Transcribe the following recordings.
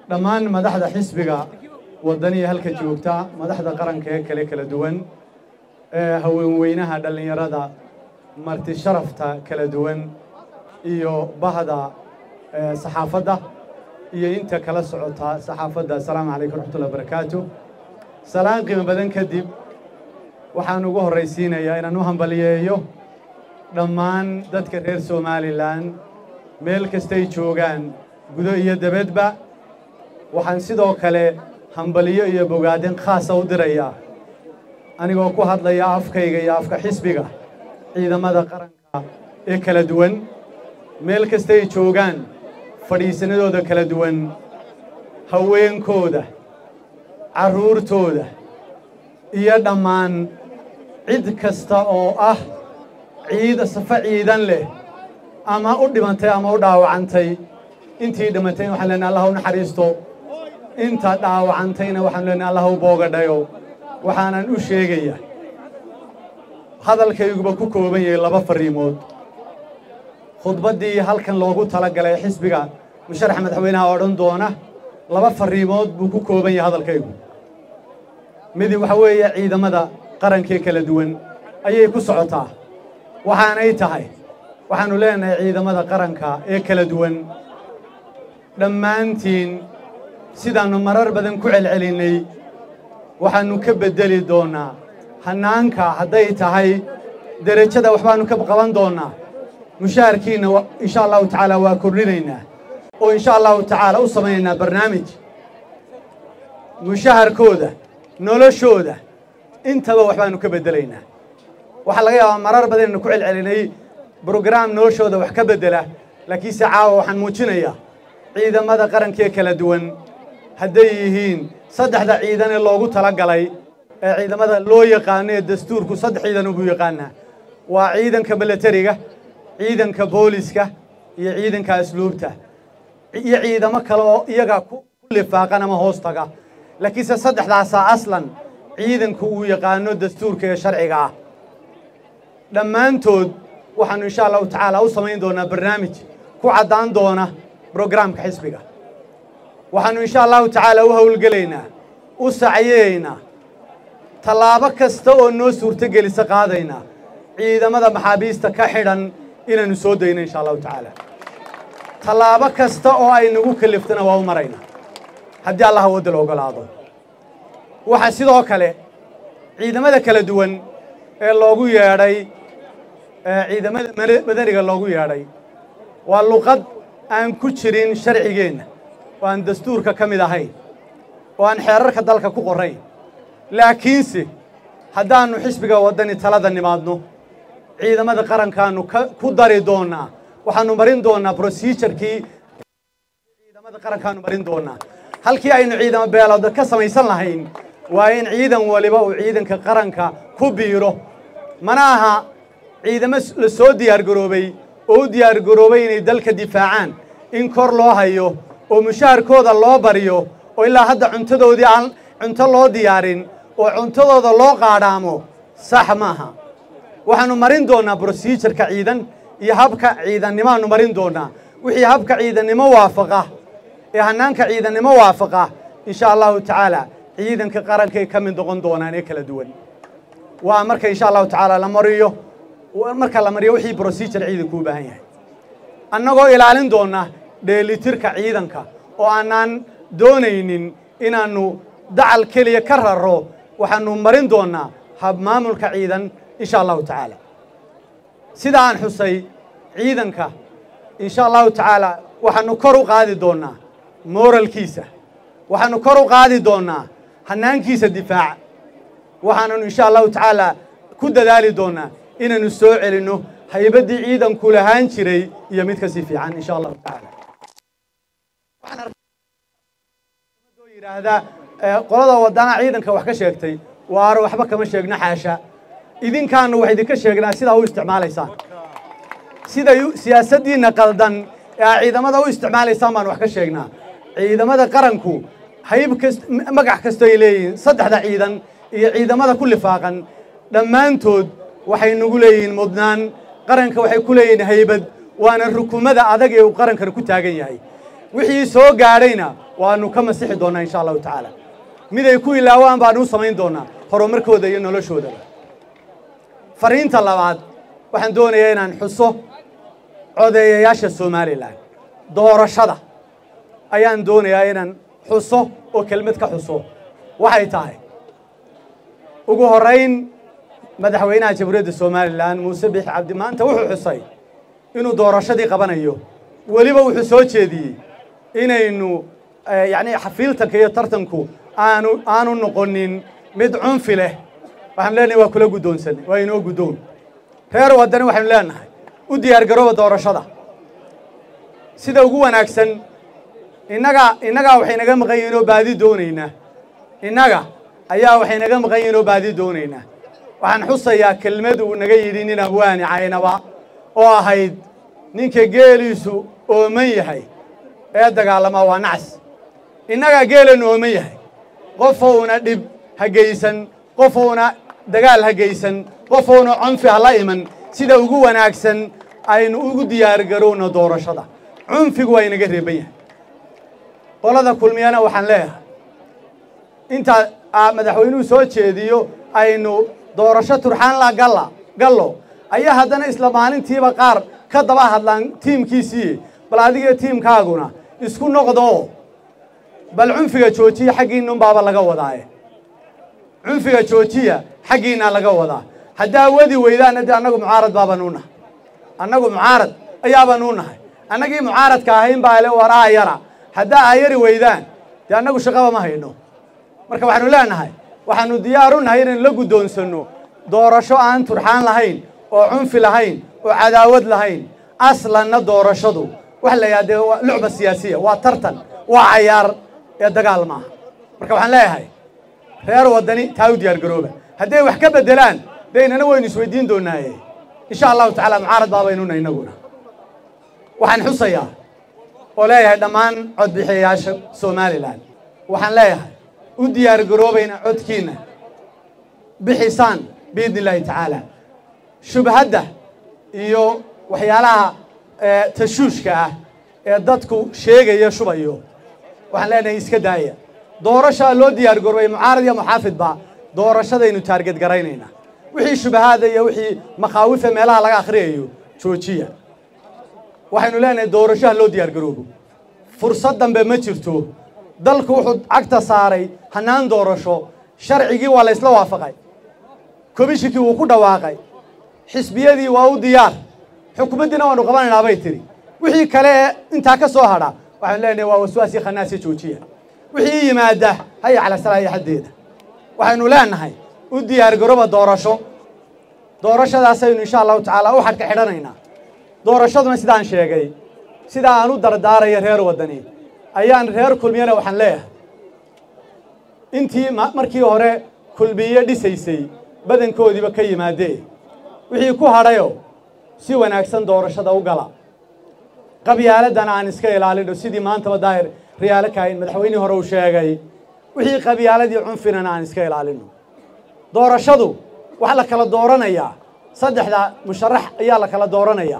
dhammaan madaxda xisbiga waddaniya halka joogta madaxda qaranka ee kale kala duwan ee haweenweynaha dhallinyarada marti sharafta kala duwan iyo bahda saxaafadda iyo inta kala socota saxaafadda assalaamu calaykum raxmatullahi barakaatu salaan qiimo badan kadib waxaan ugu horraysiinayaa inaan u hambaliyeeyo dhammaan dadka reer somalilan meel kastay joogaan gudo iyo dabadba waxaan sidoo kale hambaliyo iyo bogaadin khaasa u dirayaa anigoo ku hadlaya afkayga iyo afka xisbiga ciidamada qaranka ee kala duwan meel kastay joogaan fadhiisanadooda kala duwan haweenkooda carruurtooda iyo dhammaan cid kasta oo ah ciid safo ciidan leh ama u dhimantay ama u dhaawacantay intii dhimatayna waxaan leenahay allah u naxariisto inta dhaawacantayna waxaan leenahay allah u boogadhayo waxaanan u sheegayaa hadalkayguba ku kooban yahay laba farriimood khudbaddii halkan loogu talagalay xisbiga musharax madaxweynaha odhan doona laba farriimood buu ku kooban yahay hadalkaygu midi waxa weeye ciidamada qarankee kala duwan ayay ku socotaa waxaanay tahay waxaannu leenahay ciidamada qaranka ee kala duwan dhammaantiin sidaannu marar badan ku celcelinnay waxaannu ka beddeli doonnaa hannaanka hadday tahay derajada waxbaannu ka qaban doonnaa mushaharkiinna insha allahu tacaala waa kordhinaynaa oo insha allahu tacaala u samaynaynaa barnaamij mushaharkooda noloshooda intaba waxbaannu ka beddelaynaa waxaa laga yaabaa marar badan innu ku celcelinay brograam noloshooda wax ka beddela laakiinse caawa waxaan muujinayaa ciidamada qarankee kala duwan hadday yihiin saddexda ciidan ee loogu tala galay ee ciidamada loo yaqaano ee dastuurku saddex ciidan ubuu yaqaanaa waa ciidanka milatariga ciidanka booliska iyo ciidanka asluubta iyo ciidamo kale oo iyaga ku lifaaqan ama hoos taga laakiinse saddexdaasaa aslan ciidanku uu yaqaano dastuurka ee sharciga ah dhammaantood waxaannu insha allahu tacaala u samayn doonaa barnaamij ku caddaan doona brograamka xisbiga waxaannu insha allahu tacaala u howlgelaynaa u sacyeeynaa tallaabo kasta oo noo suurtogelisa qaadaynaa ciidamada maxaabiista ka xidhan inaannu soo dayno insha allahu tacaala tallaabo kasta oo ay nagu kaliftana waa u maraynaa haddii allah wadda la ogolaado waxaa sidoo kale ciidamada kala duwan ee loogu yeedhay ciidamada madaniga loogu yeedhay waa luqad aan ku jirin sharcigeenna oo aan dastuurka ka mid ahayn oo aan xeerarka dalka ku qorrayn laakiinse haddaannu xisbiga waddani talada nimaadno ciidamada qarankaannu ku dari doonnaa waxaannu marin doonnaa brosijarkii ciidamada qarankaannu marin doonnaa halkii aynu ciidamo beelooda ka samaysan lahayn waa in ciidan waliba uu ciidanka qaranka ku biiro mana aha ciidamo la soo diyaargaroobay oo u diyaargaroobay inay dalka difaacaan in kor loo hayo oo mushaharkooda loo baryo oo ilaa hadda cuntadoodii aan cunto loo diyaarin oo cuntadooda loo qaadhaamo sax maaha waxaannu marin doonnaa brosijarka ciidan iyo habka ciidannimaannu marin doonnaa wixii habka ciidannimo waafaqa ee hannaanka ciidannimo waafaqa insha allahu tacaala ciidanka qarankay ka mid noqon doonaan ee kala duwan waa marka insha allahu tacaala la mariyo marka la mariyo wixii brosijur ciidanku u baahan yahay annagoo ilaalin doonna dheelitirka ciidanka oo aanaan doonaynin inaannu dacal keliya ka raro waxaannu marin doonnaa hab maamulka ciidan insha allahu tacaala sida aan xusay ciidanka insha allahu tacaala waxaannu kor u qaadi doonnaa mooralkiisa waxaannu kor u qaadi doonnaa hannaankiisa difaaca waxaananu insha allahu tacaala ku dadaali doonnaa inaannu soo celinno haybaddii ciidanku lahaan jiray iyo mid ka sii fiican insha allahu tacaala yidhaahdaa qolada wadana ciidanka wax ka sheegtay waaro waxba kama sheegno xaasha idinkaanu wax idinka sheegnaa sidaa u isticmaalaysaan siday siyaasaddiinna qaldan ee aa ciidamada u isticmaalaysaan baan wax ka sheegnaa ciidamada qaranku hayb kast magac kastoo ay leeyihiin saddexda ciidan iyo ciidamada ku lifaaqan dhammaantood waxay nagu leeyihiin mudnaan qaranka waxay ku leeyihiin haybad waana rukumada adag ee uu qarankana ku taagan yahay wixii soo gaadhayna waanu ka masixi doonnaa insha allahu tacaala miday ku ilaawaan baanu u samayn doonnaa horumarkooda iyo noloshoodaba fariinta labaad waxaan doonayaa inaan xuso codeeyayaasha somalilan doorashada ayaan doonayaa inaan xuso oo kelmad ka xuso waxay tahay ugu horrayn madaxweynaha jamhuuriyadda somalilan muuse biix cabdi maanta wuxuu xusay inuu doorashadii qabanayo weliba wuxuu soo jeediyey inaynu yacni xafiiltanka iyo tartanku aanu aanu noqonin mid cunfi leh waxaanu leenahay waa kula guddoonsan waa inoo guddoon reer waddani waxaynu leenahay u diyaar garooba doorashada sida ugu wanaagsan innaga innagaa waxay naga maqan yihiin oo baadi doonaynaa innaga ayaa waxay naga maqan yihiin oo baadi doonaynaa waxaan xusayaa kelmad uu naga yidhi nin abwaani caynaba oo ahayd ninka geeliisu ooman yahay ee dagaalamaa waa nacas innagaa geelanu ooman yahay qofouna dhib ha geysan qofouna dagaal ha geysan qofouna cunfi ha la iman sida ugu wanaagsan aynu ugu diyaargarowno doorashada cunfigu waa inaga reeban yahay qolada kulmiyana waxaan leeyahay intaa madaxweynuhu soo jeediyo aynu doorasho turxaan la galla gallo ayaa haddana isla maalintiiba qaar ka daba hadlaan tiimkiisii bal adiga tiimkaaguna isku noqdoo bal cunfiga joojiya xaggiinnunbaaba laga wadaaye cunfiga joojiya xaggiinnaa laga wadaa haddaa wadi weydaanna dee annagu mucaarad baabanuu nahay annagu mucaarad ayaabanuu nahay annagii mucaaradka ahayn baa le war aayara haddaa aayari weydaan dee annagu shaqaba ma hayno marka waxaanu leenahay waxaanu diyaaru nahay inaynu la guddoonsanno doorasho aan turxaan lahayn oo cunfi lahayn oo cadaawad lahayn aslanna doorashadu waxa la yidhaha dee waa lucba siyaasiya waa tartan waa cayaar ee dagaal maaha marka waxaan leeyahay reer waddani taa u diyaar garooba hadday wax ka beddelaan dee inana waynu isweydiin doonaaye insha allahu tacaala mucaarad baabaynuna inaguna waxaan xusayaa oo leeyahay dhammaan codbixiyayaasha somalilan waxaan leeyahay u diyaar garoobayna codkiinna bixisaan biidni illaahi tacaala shubhadda iyo waxyaalaha tashuushka ah ee dadku sheegaya shubayo waxaan leenahay iska daaya doorashaa loo diyaar garoobay mucaarad iyo muxaafidba doorashadaynu taarged garaynaynaa wixii shubahaada iyo wixii makhaawifa meelaha laga akhriyayo joojiya waxaynu leenahay doorashaha loo diyaar garoobo fursad dambe ma jirto dalku wuxuu cagta saaray hannaan doorasho sharcigii waa la ysla waafaqay komishikii wuu ku dhawaaqay xisbiyadii waa u diyaar xukuumaddiina waanu qabanaynaa bay tidhi wixii kale ee intaa ka soo hadha waxaanu leenahay waa waswaasii khanaasii joojiya wixii yimaada haya cala salaahiya xaddeeda waxaynu leenahay u diyaar garooba doorasho doorashadaasaynu insha allahu tacaala u xadka xidhanaynaa doorashaduna sidaan sheegay sidaa aan u dardaaraya reer waddani ayaan reer kulmiyana waxaan leeyahay intii markii hore kulmiye dhisaysay badankoodiiba ka yimaadee wixii ku hadhayo si wanaagsan doorashada u gala qabyaaladdana aan iska ilaalino sidii maantaba daahir riyaalo kaahin madaxweynihii hore uu sheegay wixii qabyaaladii cunfinana aan iska ilaalino doorashadu waxaa la kala dooranayaa saddexda musharax ayaa la kala dooranayaa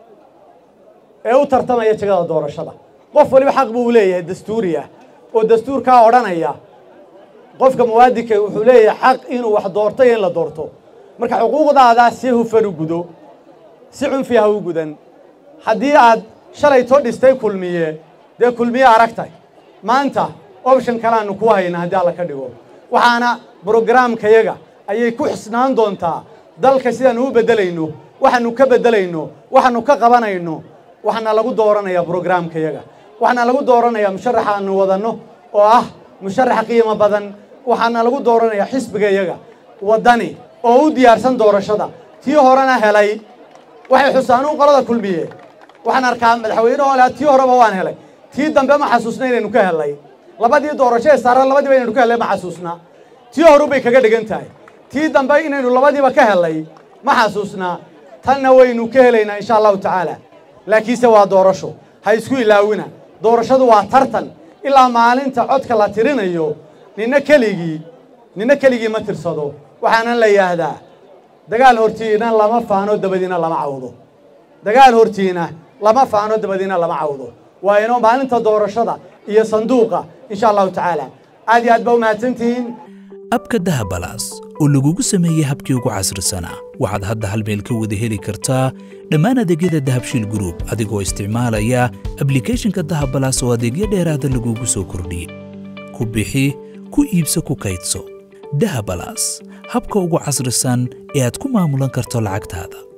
ee u tartamaya jegada doorashada qof waliba xaq buu leeyahay dastuuri ah oo dastuurkaa odhanaya qofka muwaadinka wuxuu leeyahay xaq inuu wax doorto iyo in la doorto marka xuquuqdaadaa si hufan u gudo si cunfi ha u gudan haddii aad shalay too dhistay kulmiye dee kulmiye aragtay maanta option kaleaanu ku hayna haddii alla ka dhigo waxaana brograamkayaga ayay ku xisnaan doontaa dalka sidaanu u beddelayno waxaanu ka beddelayno waxaanu ka qabanayno waxaana lagu dooranayaa brograamkayaga waxaana laxa dooranayaa musharaxa aanu wadanno oo ah musharax qiimo badan waxaana lagu dooranayaa xisbigayaga waddani oo u diyaarsan doorashada tii horena helay waxay xusaanuun qolada kulmiye waxaan arkaa madaxweyne oo leh tii horeba waan helay tii dambe ma xasuusna inaynu ka helnay labadii doorasho ee saaran labadiiba inaynu ka hellay ma xasuusna tii horu bay kaga dhigan tahay tii dambe inaynu labadiiba ka hellay ma xasuusnaa tanna waynu ka helaynaa insha allahu tacaala laakiinse waa doorasho ha isku ilaawina doorashadu waa tartan ilaa maalinta codka la tirinayo ninna keligii ninna keligii ma tirsado waxaana la yidhaahdaa dagaal hortiina lama faano dabadiina lama cawdo dagaal hortiina lama faano dabadiina lama cawdo waa inoo maalinta doorashada iyo sanduuqa insha allahu tacaala aad iyo aad baa u mahadsantihiin abka dahabalaas oo lagugu sameeyey habkii ugu casrisanaa waxaad hadda hal meel ka wada heli kartaa dhammaan adeegyada dahabshiil gruub adigoo isticmaalaya ablikhethonka dahabalaas oo adeegyo dheeraada lagugu soo kordhiyey ku bixi ku iibso ku kaydso dahabalaas habka ugu casrisan ee aad ku maamulan karto lacagtaada